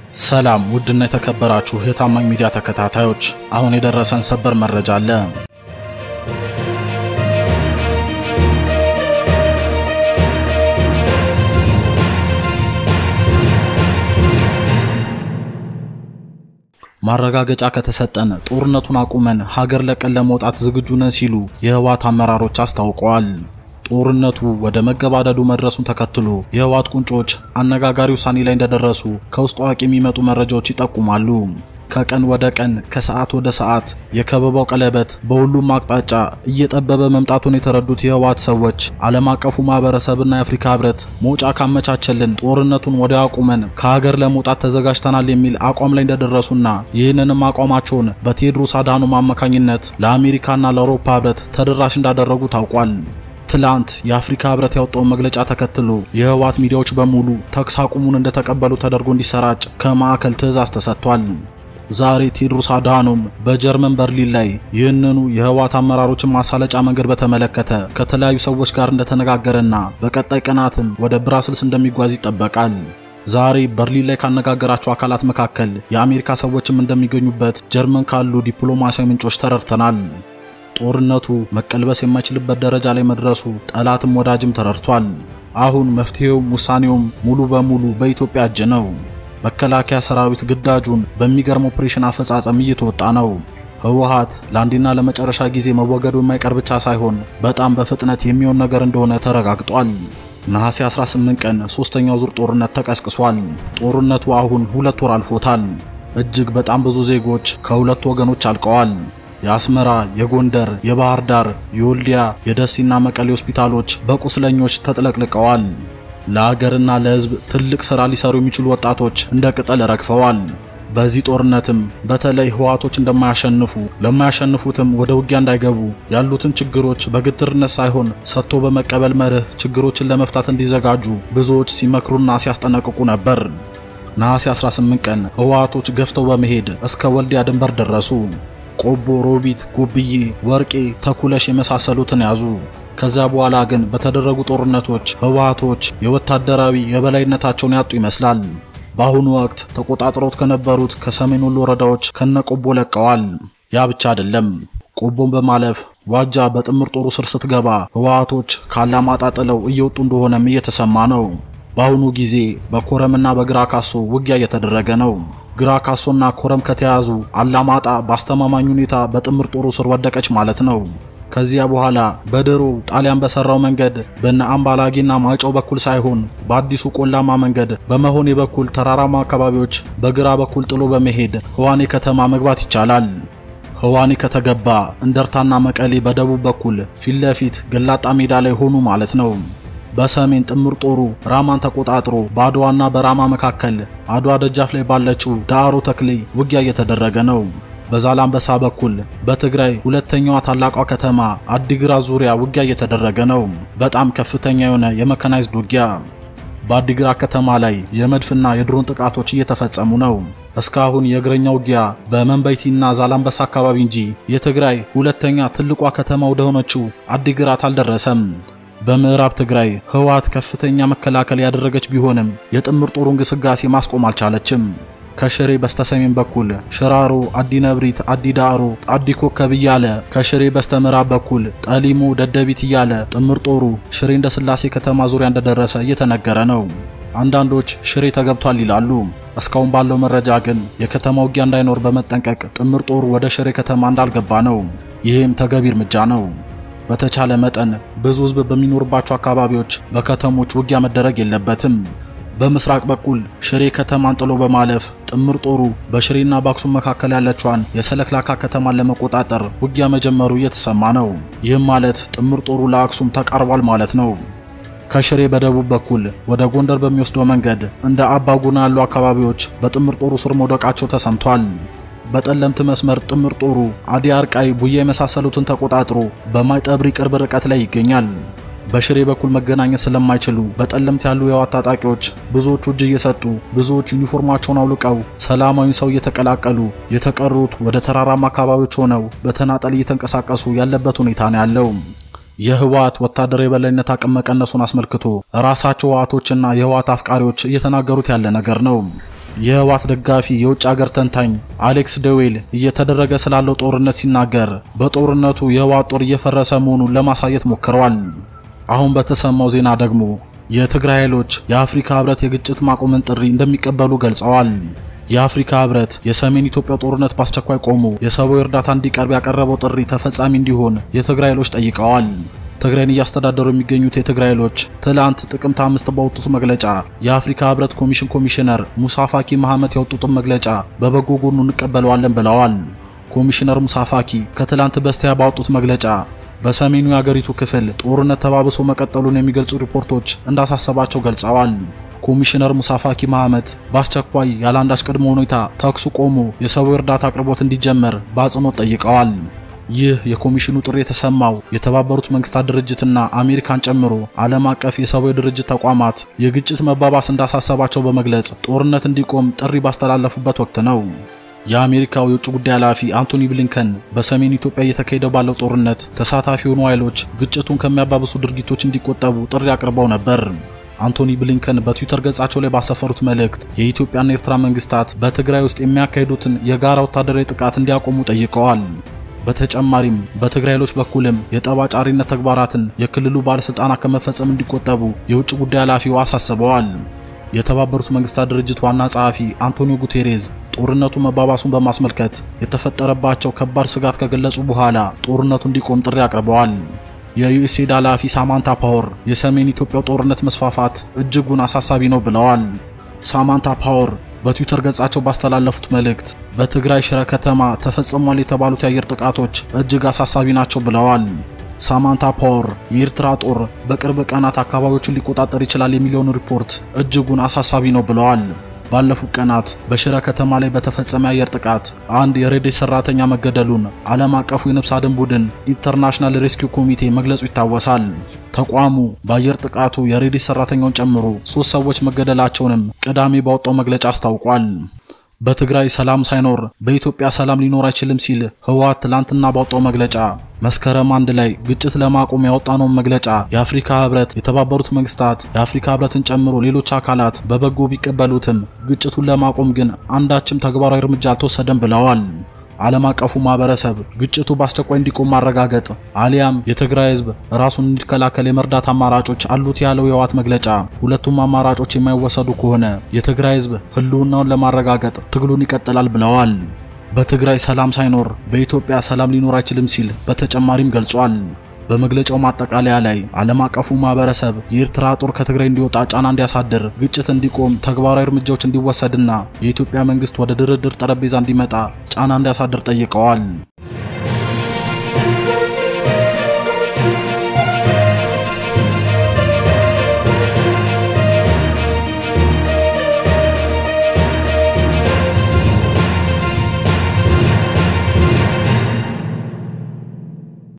ሰላም ውድና የተከበራችሁ የታማኝ ሚዲያ ተከታታዮች፣ አሁን የደረሰን ሰበር መረጃ አለ። ማረጋገጫ ከተሰጠን ጦርነቱን አቁመን ሀገር ለቀን ለመውጣት ዝግጁ ነን ሲሉ የህወሓት አመራሮች አስታውቀዋል። ጦርነቱ ወደ መገባደዱ መድረሱን ተከትሎ የህወሓት ቁንጮች አነጋጋሪ ውሳኔ ላይ እንደደረሱ ከውስጥ አዋቂ የሚመጡ መረጃዎች ይጠቁማሉ። ከቀን ወደ ቀን ከሰዓት ወደ ሰዓት የከበባው ቀለበት በሁሉም አቅጣጫ እየጠበበ መምጣቱን የተረዱት የህወሓት ሰዎች ዓለም አቀፉ ማህበረሰብና የአፍሪካ ህብረት መውጫ ካመቻቸልን ጦርነቱን ወደ አቁመን ከሀገር ለመውጣት ተዘጋጅተናል የሚል አቋም ላይ እንደደረሱና ይህንንም አቋማቸውን በቴዎድሮስ አድሃኖም አማካኝነት ለአሜሪካና ለአውሮፓ ህብረት ተደራሽ እንዳደረጉ ታውቋል። ትላንት የአፍሪካ ህብረት ያወጣውን መግለጫ ተከትሎ የህወሓት ሚዲያዎች በሙሉ ተኩስ አቁሙን እንደተቀበሉ ተደርጎ እንዲሰራጭ ከማዕከል ትዕዛዝ ተሰጥቷል። ዛሬ ቴዎድሮስ አድሃኖም በጀርመን በርሊን ላይ ይህንኑ የህወሓት አመራሮችን ማሳለጫ መንገድ በተመለከተ ከተለያዩ ሰዎች ጋር እንደተነጋገረና በቀጣይ ቀናትም ወደ ብራስልስ እንደሚጓዝ ይጠበቃል። ዛሬ በርሊን ላይ ካነጋገራቸው አካላት መካከል የአሜሪካ ሰዎችም እንደሚገኙበት ጀርመን ካሉ ዲፕሎማሲያዊ ምንጮች ተረድተናል። ጦርነቱ መቀልበስ የማይችልበት ደረጃ ላይ መድረሱ ጠላትም ወዳጅም ተረድቷል። አሁን መፍትሄውም ውሳኔውም ሙሉ በሙሉ በኢትዮጵያ እጅ ነው። መከላከያ ሰራዊት ግዳጁን በሚገርም ኦፕሬሽን አፈጻጸም እየተወጣ ነው። ህወሓት ለአንዴና ለመጨረሻ ጊዜ መወገዱ የማይቀር ብቻ ሳይሆን በጣም በፍጥነት የሚሆን ነገር እንደሆነ ተረጋግጧል። ነሐሴ 18 ቀን ሶስተኛው ዙር ጦርነት ተቀስቅሷል። ጦርነቱ አሁን ሁለት ወር አልፎታል። እጅግ በጣም ብዙ ዜጎች ከሁለት ወገኖች አልቀዋል። የአስመራ፣ የጎንደር፣ የባህር ዳር፣ የወልዲያ፣ የደሴና መቀሌ ሆስፒታሎች በቁስለኞች ተጥለቅልቀዋል። ለሀገርና ለህዝብ ትልቅ ሥራ ሊሰሩ የሚችሉ ወጣቶች እንደ ቅጠል ረግፈዋል። በዚህ ጦርነትም በተለይ ህወሓቶች እንደማያሸንፉ ለማያሸንፉትም ወደ ውጊያ እንዳይገቡ ያሉትን ችግሮች በግትርነት ሳይሆን ሰጥቶ በመቀበል መርህ ችግሮችን ለመፍታት እንዲዘጋጁ ብዙዎች ሲመክሩና ሲያስጠነቅቁ ነበር። ነሐሴ 18 ቀን ህወሓቶች ገፍተው በመሄድ እስከ ወልዲያ ድንበር ደረሱ። ቆቦ፣ ሮቢት፣ ጎብዬ፣ ወርቄ፣ ተኩለሽ የመሳሰሉትን ያዙ። ከዚያ በኋላ ግን በተደረጉ ጦርነቶች ህወሓቶች የወታደራዊ የበላይነታቸውን ያጡ ይመስላል። በአሁኑ ወቅት ተቆጣጥረውት ከነበሩት ከሰሜን ወሎ ወረዳዎች ከነቆቦ ለቀዋል። ያ ብቻ አይደለም። ቆቦን በማለፍ ዋጃ በጥምር ጦሩ ስር ስትገባ ህወሓቶች ካላማጣ ጥለው እየወጡ እንደሆነም እየተሰማ ነው። በአሁኑ ጊዜ በኮረምና በግራ ካሶ ውጊያ እየተደረገ ነው። ግራ ካሶና ኮረም ከተያዙ አላማጣ በአስተማማኝ ሁኔታ በጥምር ጦሩ ስር ወደቀች ማለት ነው። ከዚያ በኋላ በድሮ ጣሊያን በሰራው መንገድ በነ አምባላጌና ማይጨው በኩል ሳይሆን በአዲሱ ቆላማ መንገድ በመሆኔ በኩል ተራራማ አካባቢዎች በግራ በኩል ጥሎ በመሄድ ህዋኔ ከተማ መግባት ይቻላል። ህዋኔ ከተገባ እንደርታና መቀሌ በደቡብ በኩል ፊት ለፊት ገላጣ ሜዳ ላይ ሆኑ ማለት ነው። በሰሜን ጥምር ጦሩ ራማን ተቆጣጥሮ በአድዋና በራማ መካከል አድዋ ደጃፍ ላይ ባለችው ዳዕሮ ተክሌ ውጊያ እየተደረገ ነው። በዛላምበሳ በኩል በትግራይ ሁለተኛዋ ታላቋ ከተማ አዲግራት ዙሪያ ውጊያ እየተደረገ ነው። በጣም ከፍተኛ የሆነ የመካናይዝድ ውጊያ። በአዲግራት ከተማ ላይ የመድፍና የድሮን ጥቃቶች እየተፈጸሙ ነው። እስካሁን የእግረኛ ውጊያ በመንበይቲና ዛላምበሳ አካባቢ እንጂ የትግራይ ሁለተኛ ትልቋ ከተማ ወደሆነችው አዲግራት አልደረሰም። በምዕራብ ትግራይ ህወሓት ከፍተኛ መከላከል ያደረገች ቢሆንም የጥምር ጦሩ እንቅስቃሴ ማስቆም አልቻለችም። ከሽሬ በስተሰሜን በኩል ሽራሮ፣ አዲ ነብሪት፣ አዲ ዳዕሮ፣ አዲ ኮከብ እያለ ከሽሬ በስተምዕራብ በኩል ጠሊሞ፣ ደደቢት እያለ ጥምር ጦሩ ሽሬ እንደ ስላሴ ከተማ ዙሪያ እንደደረሰ እየተነገረ ነው። አንዳንዶች ሽሬ ተገብቷል ይላሉ። እስካሁን ባለው መረጃ ግን የከተማ ውጊያ እንዳይኖር በመጠንቀቅ ጥምር ጦሩ ወደ ሽሬ ከተማ እንዳልገባ ነው። ይህም ተገቢ እርምጃ ነው። በተቻለ መጠን ብዙ ህዝብ በሚኖርባቸው አካባቢዎች በከተሞች ውጊያ መደረግ የለበትም። በምስራቅ በኩል ሽሬ ከተማን ጥሎ በማለፍ ጥምር ጦሩ በሽሬና በአክሱም መካከል ያለችዋን የሰለክላካ ከተማን ለመቆጣጠር ውጊያ መጀመሩ እየተሰማ ነው። ይህም ማለት ጥምር ጦሩ ለአክሱም ተቃርቧል ማለት ነው። ከሽሬ በደቡብ በኩል ወደ ጎንደር በሚወስደው መንገድ እንደ አባጉና ያሉ አካባቢዎች በጥምር ጦሩ ስር መውደቃቸው ተሰምቷል። በጠለምት መስመር ጥምር ጦሩ አዲ አርቃይ፣ ቡያ የመሳሰሉትን ተቆጣጥሮ በማይጠብሪ ቅርብ ርቀት ላይ ይገኛል። በሽሬ በኩል መገናኘት ስለማይችሉ በጠለምት ያሉ የህወሓት ታጣቂዎች ብዙዎቹ እጅ እየሰጡ ብዙዎች ዩኒፎርማቸውን አውልቀው ሰላማዊ ሰው እየተቀላቀሉ የተቀሩት ወደ ተራራማ አካባቢዎች ሆነው በተናጠል እየተንቀሳቀሱ ያለበት ሁኔታ ነው ያለው። የህወሓት ወታደራዊ የበላይነት አቅም መቀነሱን አስመልክቶ ራሳቸው ህወሓቶችና የህወሓት አፍቃሪዎች እየተናገሩት ያለ ነገር ነው። የህወሓት ደጋፊ የውጭ ሀገር ተንታኝ አሌክስ ደዌል እየተደረገ ስላለው ጦርነት ሲናገር በጦርነቱ የህወሓት ጦር እየፈረሰ መሆኑን ለማሳየት ሞክረዋል። አሁን በተሰማው ዜና ደግሞ የትግራይ ኃይሎች የአፍሪካ ህብረት የግጭት ማቆምን ጥሪ እንደሚቀበሉ ገልጸዋል። የአፍሪካ ህብረት የሰሜን ኢትዮጵያ ጦርነት በአስቸኳይ ቆሞ የሰብአዊ እርዳታ እንዲቀርብ ያቀረበው ጥሪ ተፈጻሚ እንዲሆን የትግራይ ኃይሎች ጠይቀዋል። ትግራይን እያስተዳደሩ የሚገኙት የትግራይ ኃይሎች ትላንት ጥቅምት አምስት ባወጡት መግለጫ የአፍሪካ ህብረት ኮሚሽን ኮሚሽነር ሙሳ ፋኪ መሐመት ያወጡትን መግለጫ በበጎ ጎኑ እንቀበለዋለን ብለዋል። ኮሚሽነር ሙሳ ፋኪ ከትላንት በስቲያ ባወጡት መግለጫ በሰሜኑ የአገሪቱ ክፍል ጦርነት ተባብሶ መቀጠሉን የሚገልጹ ሪፖርቶች እንዳሳሰባቸው ገልጸዋል። ኮሚሽነር ሙሳ ፋኪ መሐመት በአስቸኳይ ያለ አንዳች ቅድመ ሁኔታ ተኩሱ ቆሞ የሰብአዊ እርዳታ አቅርቦት እንዲጀመር በአጽንኦት ጠይቀዋል። ይህ የኮሚሽኑ ጥሪ የተሰማው የተባበሩት መንግስታት ድርጅትና አሜሪካን ጨምሮ ዓለም አቀፍ የሰብአዊ ድርጅት ተቋማት የግጭት መባባስ እንዳሳሰባቸው በመግለጽ ጦርነት እንዲቆም ጥሪ ባስተላለፉበት ወቅት ነው። የአሜሪካው የውጭ ጉዳይ ኃላፊ አንቶኒ ብሊንከን በሰሜን ኢትዮጵያ እየተካሄደ ባለው ጦርነት ተሳታፊ የሆኑ ኃይሎች ግጭቱን ከሚያባብሱ ድርጊቶች እንዲቆጠቡ ጥሪ አቅርበው ነበር። አንቶኒ ብሊንከን በትዊተር ገጻቸው ላይ ባሰፈሩት መልእክት የኢትዮጵያና ኤርትራ መንግስታት በትግራይ ውስጥ የሚያካሂዱትን የጋራ ወታደራዊ ጥቃት እንዲያቆሙ ጠይቀዋል። በተጨማሪም በትግራይ ኃይሎች በኩልም የጠባጫሪነት ተግባራትን የክልሉ ባለስልጣናት ከመፈጸም እንዲቆጠቡ የውጭ ጉዳይ ኃላፊው አሳስበዋል። የተባበሩት መንግስታት ድርጅት ዋና ጸሐፊ አንቶኒዮ ጉቴሬዝ ጦርነቱ መባባሱን በማስመልከት የተፈጠረባቸው ከባድ ስጋት ከገለጹ በኋላ ጦርነቱ እንዲቆም ጥሪ አቅርበዋል። የዩኤስኤድ ኃላፊ ሳማንታ ፓወር የሰሜን ኢትዮጵያው ጦርነት መስፋፋት እጅጉን አሳሳቢ ነው ብለዋል። ሳማንታ ፓወር በትዊተር ገጻቸው ባስተላለፉት መልእክት በትግራይ ሽረ ከተማ ተፈጽሟል የተባሉት የአየር ጥቃቶች እጅግ አሳሳቢ ናቸው ብለዋል። ሳማንታ ፓወር የኤርትራ ጦር በቅርብ ቀናት አካባቢዎቹን ሊቆጣጠር ይችላል የሚለውን ሪፖርት እጅጉን አሳሳቢ ነው ብለዋል። ባለፉት ቀናት በሽረ ከተማ ላይ በተፈጸመ የአየር ጥቃት አንድ የሬዴት ሰራተኛ መገደሉን ዓለም አቀፉ የነፍስ አድን ቡድን ኢንተርናሽናል ሬስኪው ኮሚቴ መግለጹ ይታወሳል። ተቋሙ በአየር ጥቃቱ የሬዴት ሰራተኛውን ጨምሮ ሶስት ሰዎች መገደላቸውንም ቅዳሜ ባወጣው መግለጫ አስታውቋል። በትግራይ ሰላም ሳይኖር በኢትዮጵያ ሰላም ሊኖር አይችልም ሲል ህወሓት ትላንትና ባወጣው መግለጫ መስከረም አንድ ላይ ግጭት ለማቆም ያወጣነውን መግለጫ የአፍሪካ ህብረት፣ የተባበሩት መንግስታት፣ የአፍሪካ ህብረትን ጨምሮ ሌሎች አካላት በበጎ ቢቀበሉትም ግጭቱን ለማቆም ግን አንዳችም ተግባራዊ እርምጃ አልተወሰደም ብለዋል። ዓለም አቀፉ ማህበረሰብ ግጭቱ በአስቸኳይ እንዲቆም ማረጋገጥ አሊያም የትግራይ ህዝብ ራሱን እንዲከላከል የመርዳት አማራጮች አሉት ያለው የህወሓት መግለጫ ሁለቱም አማራጮች የማይወሰዱ ከሆነ የትግራይ ህዝብ ህልውናውን ለማረጋገጥ ትግሉን ይቀጥላል ብለዋል። በትግራይ ሰላም ሳይኖር በኢትዮጵያ ሰላም ሊኖር አይችልም ሲል በተጨማሪም ገልጿል። በመግለጫው ማጠቃለያ ላይ ዓለም አቀፉ ማህበረሰብ የኤርትራ ጦር ከትግራይ እንዲወጣ ጫና እንዲያሳድር፣ ግጭት እንዲቆም ተግባራዊ እርምጃዎች እንዲወሰድና የኢትዮጵያ መንግስት ወደ ድርድር ጠረጴዛ እንዲመጣ ጫና እንዲያሳድር ጠይቀዋል።